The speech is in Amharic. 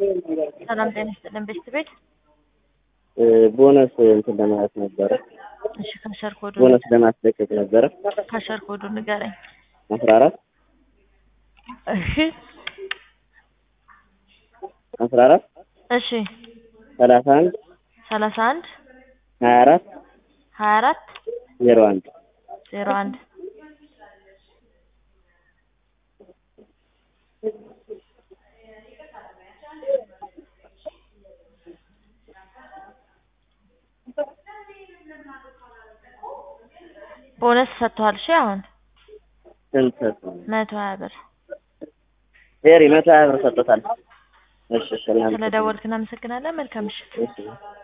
ሰላም ጤና ይስጥልን ቤት ቤት ቦነስ እንትን ለማለት ነበረ። እሺ ካሸር ኮዱ ቦነስ ለማስለቀቅ ነበረ። ካሸር ኮዱ ንገረኝ። አስራ አራት እሺ አስራ አራት እሺ ሰላሳ አንድ ሰላሳ አንድ ሀያ አራት ሀያ አራት ዜሮ አንድ ዜሮ አንድ ቦነስ ሰጥቷል። እሺ አሁን ስንት ሰጠው? መቶ ሀያ ብር ፌሪ መቶ ሀያ ብር ሰጥቶታል። እሺ እሺ እናመሰግናለን። ስለደወልክ እናመሰግናለን። መልካም ምሽት። እሺ